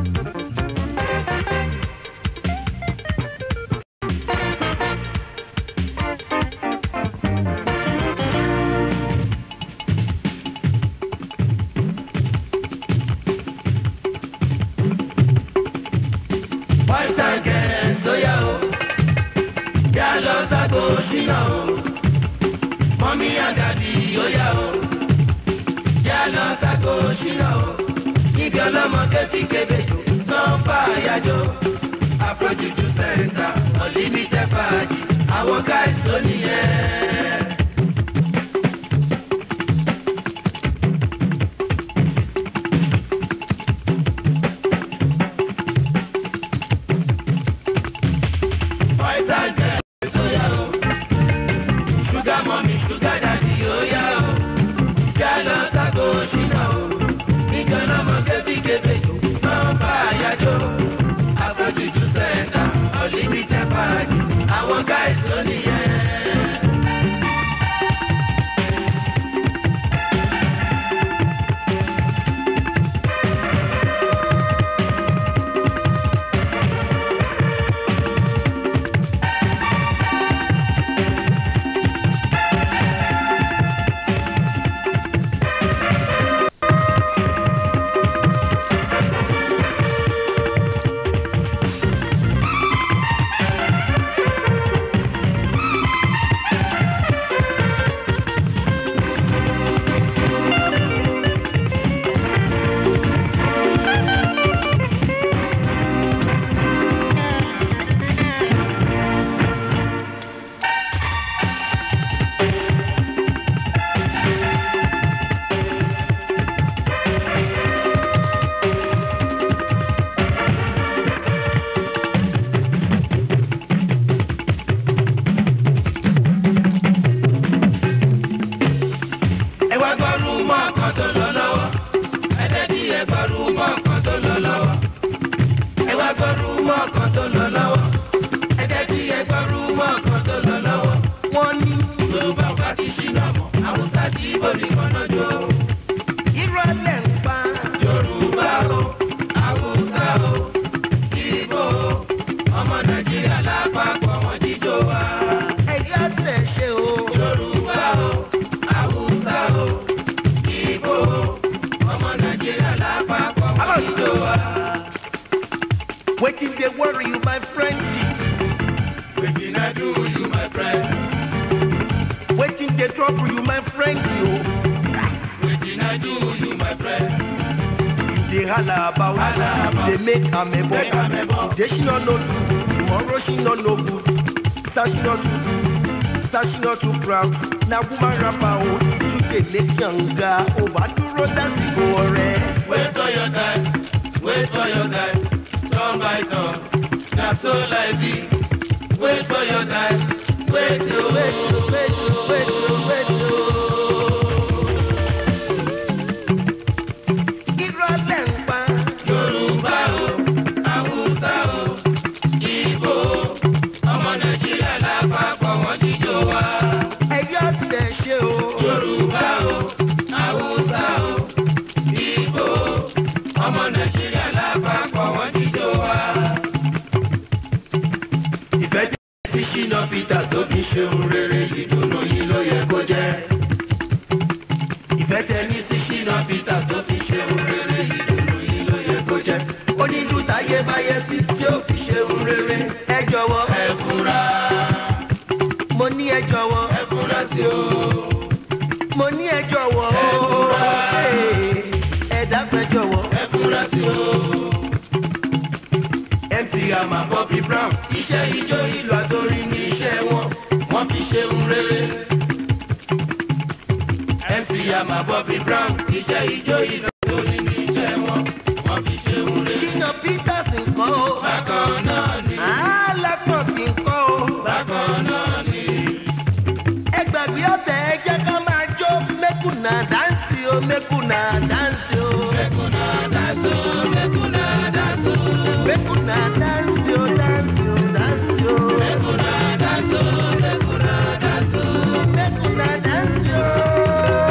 boys and girls sóyá o yá lọ ságo ṣínà o mọ́mí and daddy ó yá o yá lọ ságo ṣínà o níbi ọlọ́mọ kẹfí kébèjò tán fà yájọ àfojúdú sẹ́ńtà unlimited fàájì àwọn guys ló nìyẹn. boys and girls ó yá o sugar mummy sugar daddy ó yá o yá lọ ságo ṣínà o níbi ọlọ́mọ kẹfí kébèjò tán fà yájọ àfojúdú sẹ́ńtà unlimited fàájì àwọn guys ló nìyẹn. ẹ wá gbọ́rú mọ́ ọ̀kan tó lọ lọ́wọ́ ẹ tẹ́tí ẹ gbọ́rú mọ́ ọ̀kan tó lọ lọ́wọ́ ẹ wá gbọ́rú mọ́ ọ̀kan tó lọ lọ́wọ́ ẹ tẹ́tí ẹ gbọ́rú mọ́ ọ̀kan tó lọ lọ́wọ́. wọ́n ní yorùbá ọ̀gá kì í ṣìnà mọ́ haúsá tí ibo nìkan náà jó. irọ́ lẹ̀ ń pa yorùbá o haúsá o ibo o ọmọ nàìjíríà lápapọ̀ wọn jíjó wa. ẹ̀yà tẹ̀ ṣe o. yorùbá o haúsá o ibo o ọmọ nàìjíríà lápapọ̀ wọn jíjó wa. wetin dey worry you my friend wetin i do you my friend wetin dey trouble you my friend o. wetin i do you my friend. you dey hala about Hala about. you dey make amebo Make amebo. today she no know good tomorrow she no know good sir she no too sir she no too proud na woman rapper o too dey make yanga o wá dúró lásìkò ọ̀rẹ́. wait for your time wait for your time turn by turn na so life be wait for your time wait o wait o wait o wait o wait o. irọ́ lẹ̀ ń pa. yorùbá o haúsá o ibo o ọmọ nàìjíríà lápapọ̀ wọn jíjó wa. ẹ̀yà tẹ̀ ṣe o. yorùbá o haúsá o ibo o ọmọ nàìjíríà lápapọ̀ wọn jíjó wa. ìfẹ́ tẹ̀ sí ṣínà peters tó fi ṣe ohun rere ìdùnnú yìí ló yẹ kó jẹ́. ìfẹ́ tẹ̀ ní sí ṣínà peters tó fi ṣe ohun rere ìdùnnú yìí ló yẹ kó jẹ́. onídùú táyé báyé sí tí ó fi ṣe ohun rere. ẹ jọ̀wọ́ ẹ fura mo ní ẹ jọ̀wọ́ ẹ fura sí o. mo ní ẹ jọ̀wọ́ Ẹ fura. Ee, ẹ dákun ẹ jọ̀wọ́. ẹ fura sí o. mc ama bobby brown iṣẹ́ ijó ìlú àtòrí ní iṣẹ́ wọn wọ́n fi ṣe ń rere. mc ama bobby brown iṣẹ́ ijó ìlú àtòrí ní iṣẹ́ wọn wọ́n fi ṣe ń rere. ṣínà peters nǹkan o. bákan náà ni alákọ̀ọ́bì nǹkan o. bákan náà ni ẹ gbàgbé ọ̀tẹ̀ ẹ jẹ́ ká máa jó mẹ́kùnà dáǹsì o mẹ́kùnà dáǹsì o. mẹ́kúnnà dáṣọ mẹ́kúnnà dáṣọ mẹ́kùnà dáǹsì o dáǹsì o dáǹsì o. mẹ́kúnnà dáṣọ mẹ́kúnnà dáṣọ mẹ́kùnà dáǹsì o.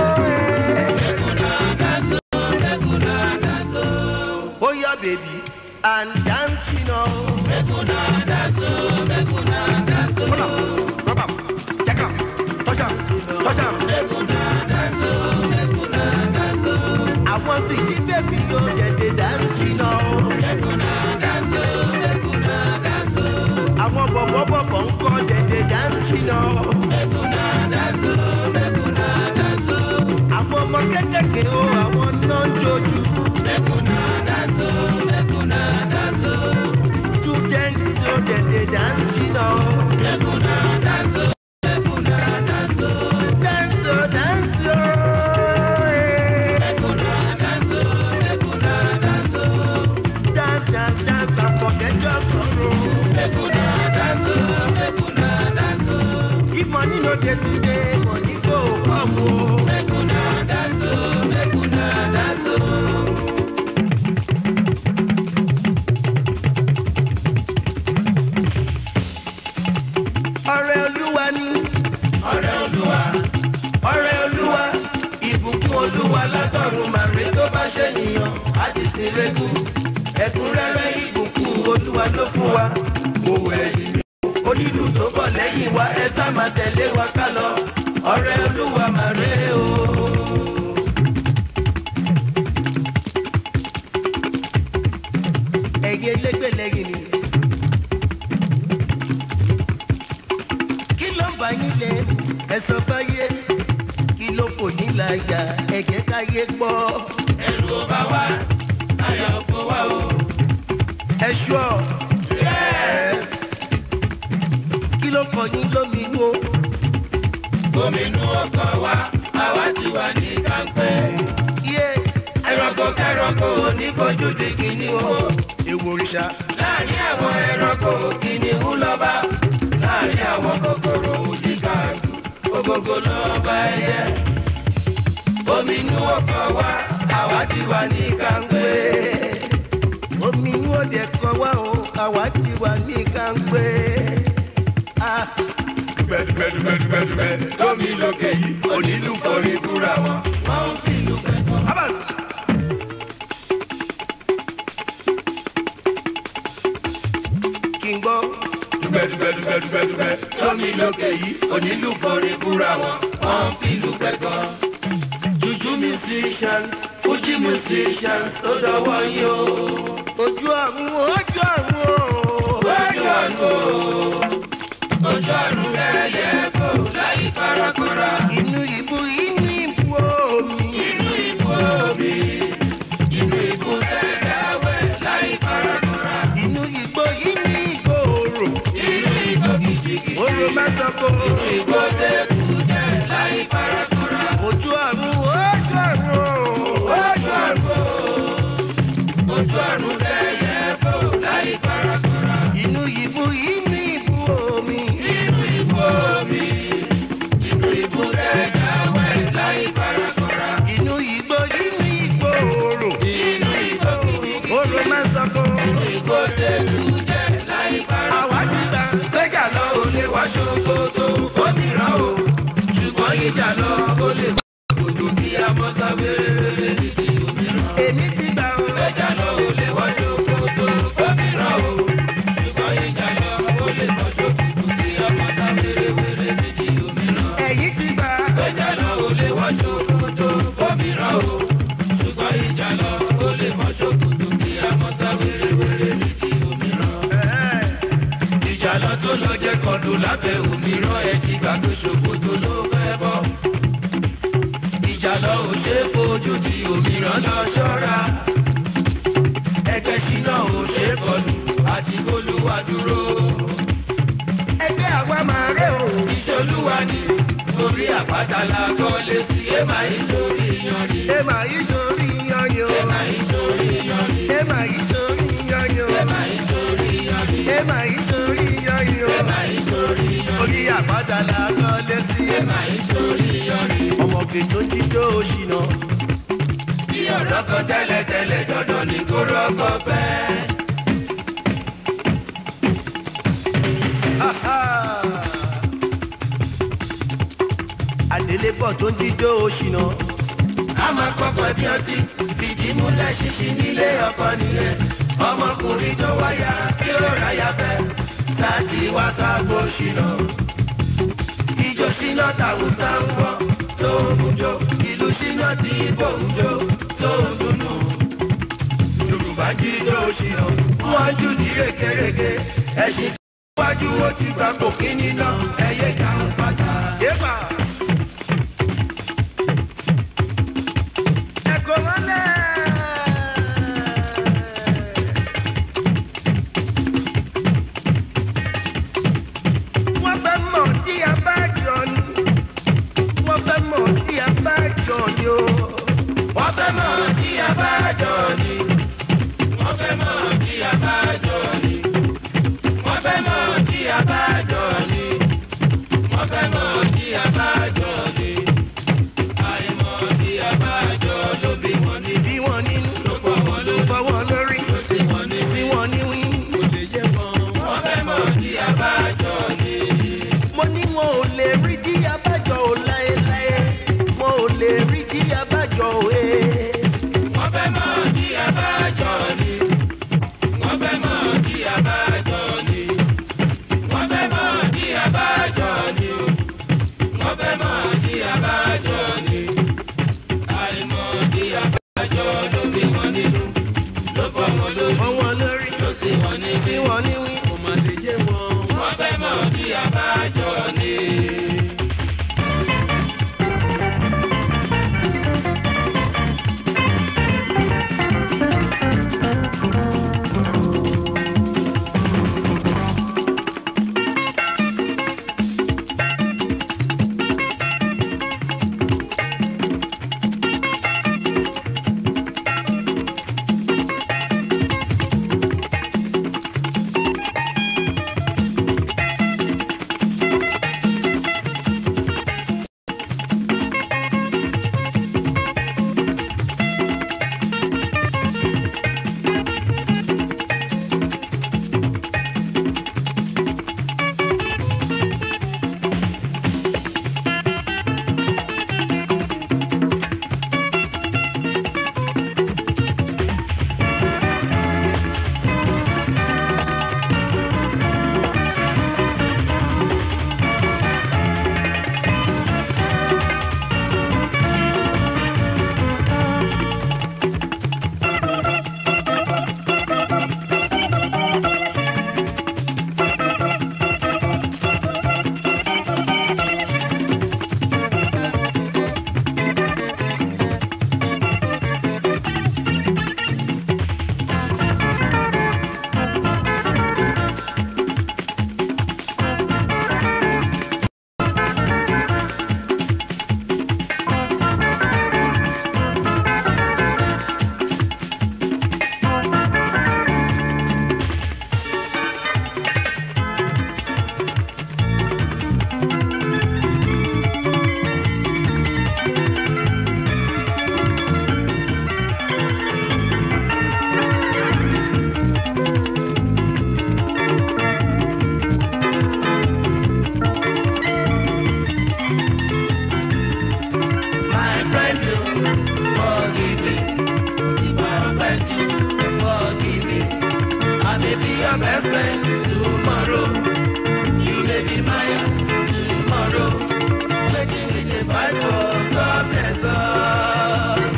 mẹ́kúnnà dáṣọ mẹ́kúnnà dáṣọ. ó yá bèbí and dance, you know. Mekuna daso, mekuna daso. Hold up, rub up, check up, touch up, touch up. Mekuna daso, mekuna daso. Àwọn sì ti bẹ́bí yóò dẹ̀dẹ̀ dance, you know. Mekuna daso, mekuna daso. Àwọn bọ̀bọ̀-bọ̀bọ̀ ń kọ́ dẹ̀dẹ̀ dance, you know. Mekuna daso, mekuna daso. Àwọn ọmọ kékèké o, àwọn náà ń jojú. Mekuna daso, mekuna daso. Students yóò dẹ̀dẹ̀ dance, you know. Mekuna daso, mekuna daso. Dance, oh, dance, oh, eh. Mekuna daso, mekuna daso. Dance, dance, dance, and forget your sorrow. Mekuna daso, mekuna daso. If money no dey today, money go come o. Mekuna daso, mekuna daso. Ọrẹ Olúwa ni, Ọ̀rẹ́ Olúwa, ọrẹ Olúwa, ìbùkún Olúwa látọ̀run màrí tó bá ṣe nìyàn, á ti sin rẹ́gùn. Ẹ̀kúnrẹ́rẹ́ ìbùkún Olúwa ló fún wa. Mo wẹ̀ ìlú onílù tó bọ̀ lẹ́yìn wa, ẹ sá máa tẹ̀lé wa ká lọ. Ọrẹ Olúwa màrí o. Ẹ̀yin elégbè lẹ́yìn ni. kí ló ń bá yín lẹ ẹsọ fáyé kí ló kò ní láyà ẹjẹ káyé gbọ́. ẹ̀rù ò bá wa, ayọ̀ kò wá o. ẹ ṣọ́ Yes. kí ló kọ yín lóminú o. Gómìnà ọkọ̀ wa, àwa ti wà ní kàńpẹ́. yé Ẹranko kẹranko onífojú di kìnìún. ewu òrìṣà Láàárín àwọn ẹranko kìnìún lọ́ba. Láàárín àwọn kòkòrò òjìká gbogbogbò lọ́ba ẹyẹ. Gómìnà ọkọ̀ wa, àwa ti wà ní kàńpẹ́. omi inú òde kọ wá o àwa ti wà ní kàńpé. Ah, Dùgbẹ́dùgbẹ́dùgbẹ́dùgbẹ́ lómi lókè yìí, onílù forí búra wọn. Wọ́n ń fi ìlú pẹ̀lú. Abbas. kí n gbọ́ dùgbẹ́dùgbẹ́dùgbẹ́dùgbẹ́ lómi lókè yìí onílù forí búra wọn wọ́n ń fìlù pẹ̀gọ́. juju musicians fuji musicians tó dọwọ́ yín o. ojú ọ̀run ojú ọ̀run o. ojú ọ̀run o ojú ọ̀run lẹ́yẹ kò láyé kárakọ́ra. inú ìbú inú ìbú omi. inú ibú omi inú ibú tẹ̀dáwẹ̀ láyé kárakọ́ra. inú igbó inú igbó orò. inú igbó kìjìkìjì orò mẹ́sàn-án kò. inú igbó tẹ̀kùtẹ̀ láyé kárakọ́ra. ojú ọ̀run ojú ọ̀run o. ojú ọ̀run o ojú ọ̀run lẹ́yẹ kò láyé kárakọ́ra. inú ìbú inú ìbú omi. inú ibú omi inú ibú tẹ̀dáwẹ̀ láyé kárakọ́ra. inú igbó inú igbó orò. inú igbó kìjìkìjì orò mẹ́sàn-án kò. inú igbó tẹ̀kùtẹ̀ láyé kárakọ́ra. àwa ti gbà. gbẹ́jà lọ ò lè wá ṣòkòtò òmíràn o ṣùgbọ́n ìjà lọ ó lè kòtò bí amọ́sá wéré títí òmíràn. èmi ti gbà o. gbẹ́jà lọ ò lè wá ṣòkòtò òmíràn o ṣùgbọ́n ìjà lọ ó lè wá ṣòkòtò bí amọ́sá wéré títí òmíràn. ẹ̀yin ti gbà. gbẹ́jà lọ ò lè wá ṣòkòtò òmíràn o ṣùgbọ́n ìjà lọ ó lè wá ṣòkòtò bí amọ́sá wéré títí òmíràn Ẹ̀. ìjàlọ tó lọ jẹ kọlù lábẹ́ òmíràn ẹ ti gbà pé ṣòkòtò ló fẹ́ bọ́. ìjàlọ ò ṣe é fojú di òmíràn lọ ṣọ́ra. ẹgbẹ́ ṣínà ò ṣe é kọlù àti olúwa dúró. ẹgbẹ́ àwa máa rẹ̀ o. ìṣolúwa ni orí àpáta la kọ́lé sí èèmà ìṣòrí yanni. èèmà yìí sórí yanyan. èèmà ìṣòrí yanni. èèmà yìí sórí yanyan. èèmà ìṣòrí yanni. èèmà yìí sórí yanyan. èèmà ìṣòrí yanni. orí àpáta la kọ́lé sí. èèmà ìṣòrí yanni. ọmọ kejì ó ti jó òṣìnà. bí ọ̀dọ́ kan tẹ́lẹ̀tẹ́lẹ̀ dandan ní kó rọ́kọ̀ bẹ́ẹ̀. àdélébọ̀ tó ń jíjó òṣìnà. a máa kọ́kọ́ bí ọtí fìdí múlẹ̀ ṣíṣí nílé ọkọ nìyẹn. ọmọkùnrin tó wáyà tí ó ráyà fẹ́ sáàtì wá sáàgbó ṣìnà ìjọ ṣìnà tàwùsà ń gbọ́ tó ń bùjọ ìlú ṣìnà tí ibò ń jó tó ń dùnnú yorùbá jíjọ ṣìnà wọ́n jù ní rékèrékè ẹ̀sìn wájú ó ti gbà kò kíní náà ẹ̀yẹ ìdáhùn padà. Yéèpà. Ẹ̀kọ́ mọ́lẹ̀. Wọ́n fẹ́ mọ̀ tí a bá jọ ni. Wọ́n fẹ́ mọ̀ tí a bá jọ ni o. wọ́n fẹ́ mọ̀ tí a bá jọ ni. wọ́n fẹ́ mọ̀ tí a bá jọ ni. wọ́n fẹ́ mọ̀ tí a bá jọ ni. wọ́n fẹ́ mọ̀ tí a bá jọ ni. àìmọ̀ tí a bá jọ ló bí wọn ní. Bí wọ́n nínú ló pọ̀ wọn ló lórí. fọ́ wọn lórí. ló sì wọn ní. Sí wọn ní wí. kò lè yé wọn. wọ́n fẹ́ mọ̀ tí a bá jọ ni. Mo ní wọn ò lè rí dí abájọ ò láéláé. Wọn ò lè rí dí abájọ ò ee. wọ́n fẹ́ mọ̀ tí a bá jọ ni. wọ́n fẹ́ mọ̀ tí a bá jọ ni. wọ́n fẹ́ mọ̀ tí a bá jọ ni. wọ́n fẹ́ mọ̀ tí a bá jọ ni. àìmọ̀ tí a bá jọ ló bí wọn nínú. ló bọ́ wọn lórí. Fọ́ wọn lórí. ló sì wọn ní Sí wọn ní wí. kò má lè yé wọn. wọ́n fẹ́ mọ̀ tí a bá jọ ni. My friend, you forgive me. If I offend you, forgive me. I may be your best friend tomorrow. You may be mine tomorrow. Making me the fight for God bless us.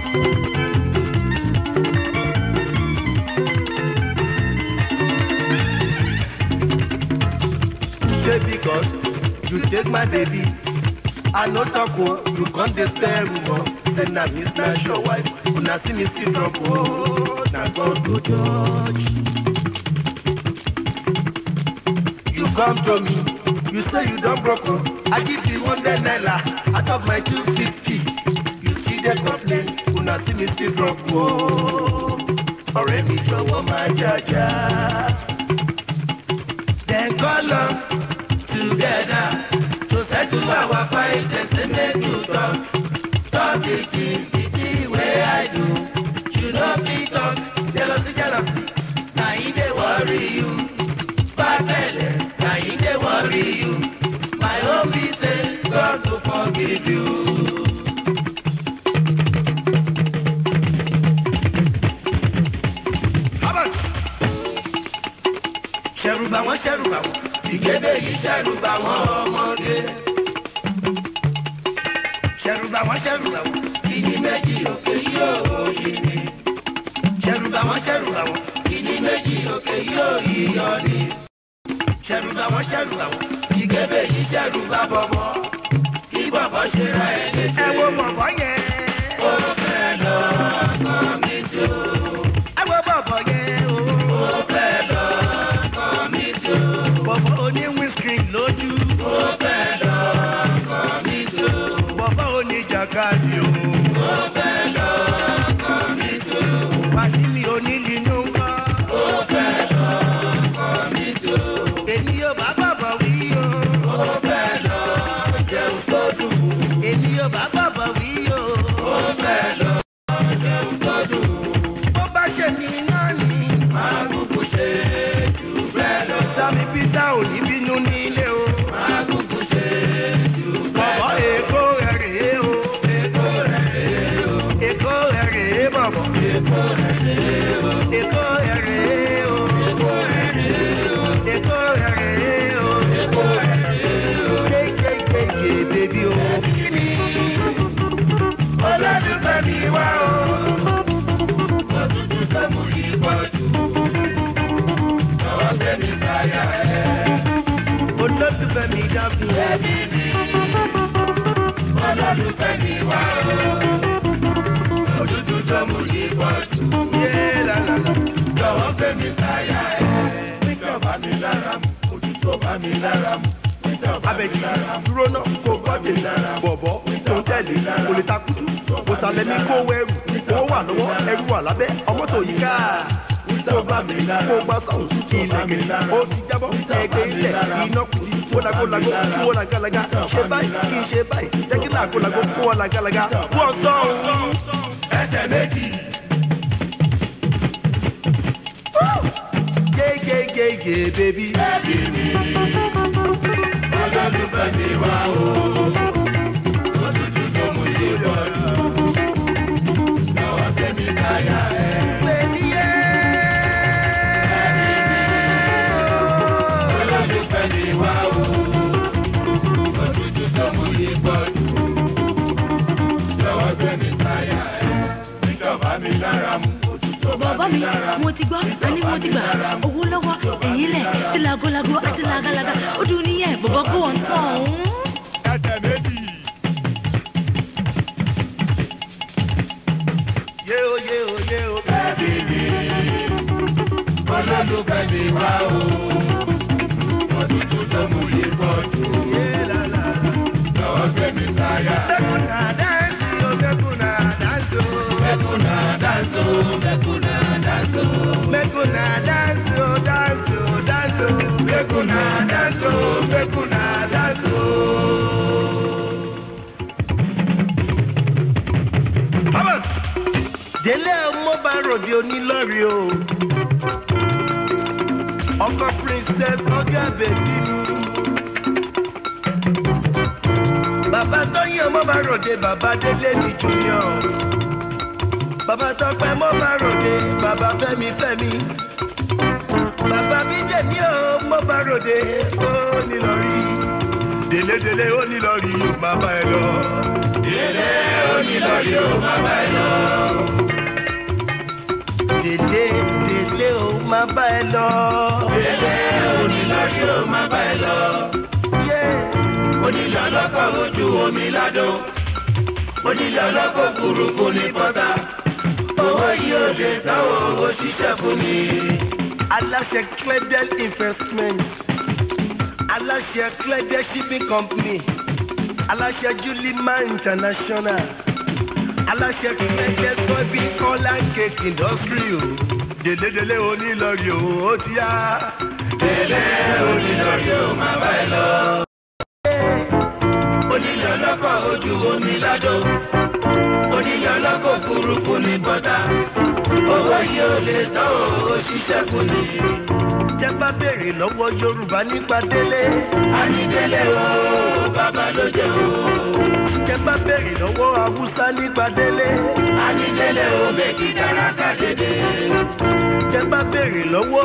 Say because you take my baby. I no talk o, you come dey spare rumor. Say na me snatch your wife, una see me see trouble. o. Na God go judge. You come to me, you say you don broke o. I give you one hundred naira out of my two fifty. You still dey complain, una see me see trouble. o. Ọ̀rẹ́ mi jọ̀wọ́ máa jàjà. Then call us together to settle our fight. They say make you talk, talk the thing, the thing wey I do. You no fit talk, jealousy, jealousy. Na him dey worry you. Bad belle, na him dey worry you. My own be say God go forgive you. Habas. ṣẹ̀rù bà wọ́n ṣẹ̀rù bà wọ́n ìgébé yìí ṣẹ̀rù bà wọ́n ọmọdé. ṣẹ̀rù bà wọ́n ṣẹ̀rù bà wọ́n ìní méjì òkè yóò yí ni. ṣẹ̀rù bà wọ́n ṣẹ̀rù bà wọ́n ìní méjì òkè yóò yíyọ ni. ṣẹ̀rù bà wọ́n ṣẹ̀rù bà wọ́n ìgébé yìí ṣẹ̀rù bà bọ̀bọ̀ kí bọ̀bọ̀ ṣe ra ẹ̀ léṣe. ẹ wo bọ̀bọ̀ yẹn. ó fẹ́ lọ kọ́ mi tó. ẹ wo bọ̀bọ̀ yẹn o. ó fẹ́ lọ kọ́ mi tó. bọ̀bọ̀ oní windscreen lójú. ó fẹ́ lọ kọ́ mi tó. bọ̀bọ̀ oní jàkadì o. ó fẹ́ lọ kọ́ mi tó. wàdí mi onílì ló ń wá. ó fẹ́ lọ kọ́ mi tó. èmi yóò bá bọ̀bọ̀ wí o. ó fẹ́ lọ jẹun tó dùn. èmi yóò bá bọ̀bọ̀ wí o. ó fẹ́ lọ jẹun tó dùn. bó bá ṣe mí náà ni. máa kúkú ṣe jù bẹ́ẹ̀ lọ. sami peter ò ní bínú nílé o. máa kúkú ṣe jù bẹ́ẹ̀ bọ̀bọ̀ lọ. èkó rẹ̀ rèé o. èkó rẹ̀ rèé o. èkó rẹ̀ rèé bọ̀bọ̀. èkó rẹ̀ rèé o. èkó rẹ̀ rèé o. èkó rẹ̀ rèé o. èkó rẹ̀ rèé o. èkó rẹ̀ rèé o. kékékéké bèbí o. kíni olólùfẹ́ mi wá o. òtútù tó mú yí pọ̀ jù. lọ́wọ́ tẹ̀mí sáyà ẹ̀. olólùfẹ́ mi dábì. ẹbí mi olólùfẹ́ mi wá o. òtútù tó mú yí pọ̀ jù. yé lálá. lọ́wọ́ tẹ̀mí sáyà ẹ̀. níjọba mi lára mu òtútù bá mi lára mu. níjọba mi abẹ́jì lára mu. dúró náà kó gbọ́dẹ̀ bọ̀bọ̀ tó ń tẹ̀lé kò lè takutu kò sàlẹ̀ ní kó wẹ́rù owó wà lọ́wọ́ ẹrù wà lábẹ́ ọmọ tó yí ká kó gbà sí kó gbà sọ̀hún ìlẹ̀kẹ̀ ó ti jábọ́ ẹgbẹ́ ilẹ̀ iná kùtì wọ́lágólágó kí wọ́n làgàlagà ṣe báyìí kí n ṣe báyìí jẹ́ kí làgólágó kí wọ́n làgàlagà wọ́n sọ̀hún. ẹsẹ̀ méjì. yéyéyéyé bèbí. ẹbí mi olólùfẹ́ mi wá o. òtútù tó mú yí pọ̀ jù. lọ́wọ́ tẹ̀mí sáyà ẹ̀. bèbí yé. olólùfẹ́ mi wá o. òtútù tó mú yí pọ̀ jù. lọ́wọ́ tẹ̀mí sáyà ẹ̀. níjọba mi lára mu òtútù bá bàbá mi mi lára mu. mo ti gbọ́ àní mo ti gbà owó lọ́wọ́ ẹ̀yìn lẹ̀ sí lagolago àti lagalaga ó dùn níyẹn bọ̀bọ̀ kó wọ́n tán òun. ẹsẹ̀ méjì. yé o yé o yé o. ẹbí mi olólùfẹ́ mi wá o. òtútù tó mú yí pọ̀ jù. yé lálá. lọ́wọ́ tẹ̀mí sáyà ẹ̀. Mekuna dance o, mekuna dance o. Mekuna danso, mekuna danso, Mekuna dance o, dance o, dance o. mekuna danso, Mekuna dance o. Thomas, délé ọmọ bá ròde onílọ́rí o. Ọkọ princess ọgá bèbí mi. Bàbá Tóyìn ọmọ bá ròde bàbá délé mi junior. Bàbá Tọ́pẹ́ mọ́ bá ròde bàbá Fẹ́mi Fẹ́mi. Bàbá mi jẹ̀mí o mọ́ bá ròde ó nílọ́rí. Délé délé ó nílọ́rí yóò máa bá ẹ lọ. délé onílọ́rí ó má bá ẹ lọ. Délé délé ó máa bá ẹ lọ. Délé onílọ́rí ó má bá ẹ lọ. Yé Onílọ̀ lọ́kọ̀ ojú omi ládó. Onílọ̀ lọ́kọ̀ òfurufú ní pọ́tà. Owó yìí ò lè tán owó ṣiṣẹ́ fún mi. aláṣẹ Clebiel investment aláṣẹ Clebiel shipping company aláṣẹ Julima international aláṣẹ Clebiel soybean oil and cake industry o délédélé onílọ́rí o ó ti yá. Délé onílọ́rí ó má bá ẹ lọ. Onílọ̀ lọ́kọ̀ ojú omi ládó. Onílọ̀ lọ́kọ̀ òfurufú ní pọ́tà. Owó yìí ò lè tán owó ṣiṣẹ́ fún mi. jẹ́ bá béèrè lọ́wọ́ Yorùbá nípa délé Ànídélé o, bàbá ló jẹ́ o. jẹ́ bá béèrè lọ́wọ́ Haúsá nípa délé Ànídélé o, méjì dára ká dédé. jẹ́ bá béèrè lọ́wọ́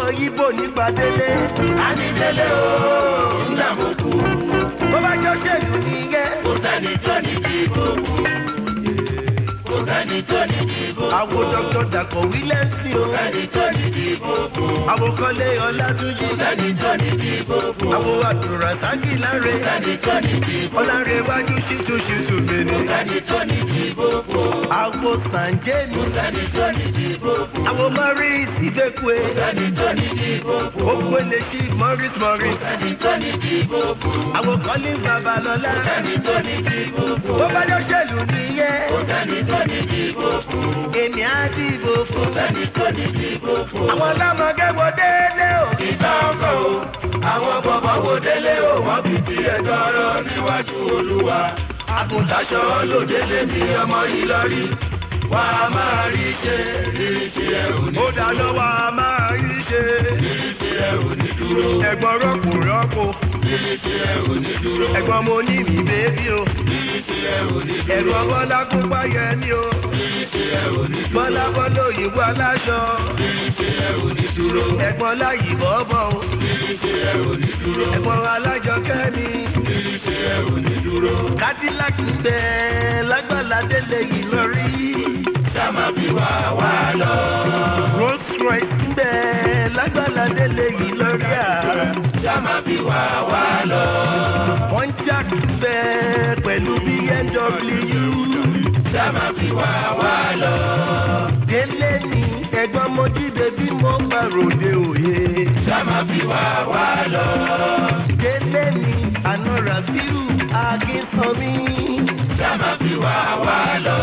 ibo nípa délé. Anidele o, ńlá mo kú. bó bá jọ ṣèlú nìyẹn. Kò sẹ́ni tó ní dìbò kú. Kò sẹ́ni tó ní dìbò kú. àwo dr dàpọ̀ williams ni o. Kò sẹ́ni tó ní dìbò kú. àwo kọ́lé ọlátúnjì. Kò sẹ́ni tó ní dìbò kú. àwo àdùràsákì láre. Kò sẹ́ni tó ní dìbò kú. ọ̀làrẹ̀ iwájú ṣìtúṣìtú Kò bèèrè. sẹ́ni tó ní dìbò kú. àwo sànjẹ́mi. Kò sẹ́ni tó ní dìbò kú. àwo morris ìgbẹ́kùé. Kò sẹ́ni tó ní dìbò kú. gbogbo lè ṣí morris Kò morris. sẹ́ni tó ní dìbò kú. àwo collins babalọ́lá. Kò sẹ́ni tó ní dìbò kú. bó bá jọ ṣèlú nìyẹn. Kò sẹ́ni tó ní dìbò kú. èmi á dìbò Kò fún. sẹ́ni tó ní dìbò kú. àwọn ọlọ́mọge wo délé o. ìtànkọ̀ o àwọn bọ̀bọ̀ wo délé o wọ́n fi ti ẹjọ́ rọ níwájú olúwa àgùntàṣọ ló délé mi ọmọ ìlọrí wà á máa rí ṣe rírí ṣe ẹ ò ní ó dá lọ́wọ́ a máa rí ṣe. rírí ṣe ẹ ò ní dúró ẹ̀gbọ́n rọ́pò rọ́pò. rírí ṣe ẹ ò ní dúró ẹ̀gbọ́n mo ní mi bébí o. rírí ṣe ẹ ò ní dúró ẹ̀gbọ́n bọ́lá kún páyẹ mi o. rírí ṣe ẹ ò ní dúró bọ́lá bọ́lá òyìnbó aláṣọ. rírí ṣe ẹ ò ní dúró ẹ̀gbọ́n láyì bọ́bọ̀ o. rírí ṣe ẹ ò ní dúró ẹ̀gbọ́n alájọkẹ́ mi. rírí ṣe ẹ ò ní dúró cadillac ń bẹ lágbàlá délé yìí lọ rí. sáma fi wá wá lọ rolls royce ń bẹ lágbàlá délé yìí lọ rí à. sáma fi wá wá lọ. pontiac ń bẹ pẹ̀lú bmw. sáma fi wá wá lọ. délé ni ẹ̀gbọ́n mo jíde bí mo bá ròde òye. sáma fi wá wá lọ. délé ni àná rafiu akínsanmi. sáma fi wá wá lọ.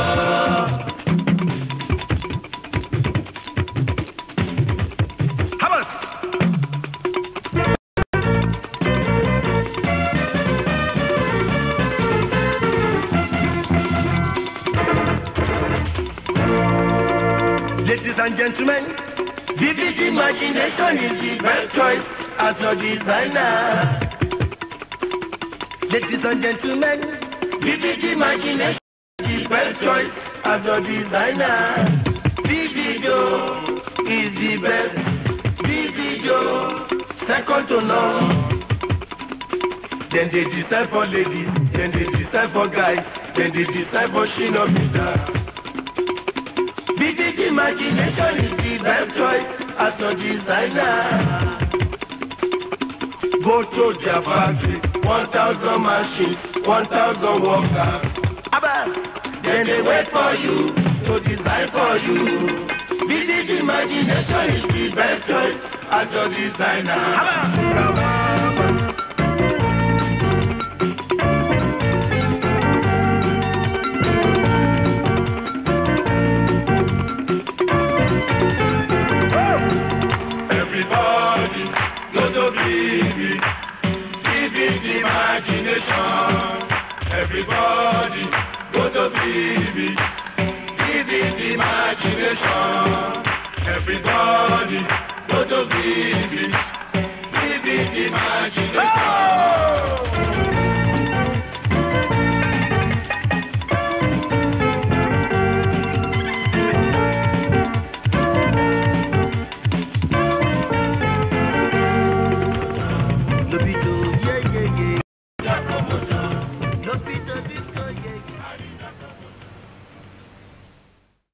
habas. Ladies and gentlemen, vivid imagination is the best choice as your designer. Ladies and gentlemen, vivid imagination is the best choice as your designer. Vivido is the best. Vivido, second to none. Then they design for ladies, then they design for guys, then they design for shinobitas. Vivid imagination is the best choice as your designer. Go to their factory, 1,000 machines, 1,000 workers. Abbas, then they wait for you to design for you. Vivid imagination is the best choice as your designer. Everybody, go to Vivid, Vivid imagination. Everybody, go to Vivid, Vivid imagination. Everybody, go to Vivid, Vivid imagination.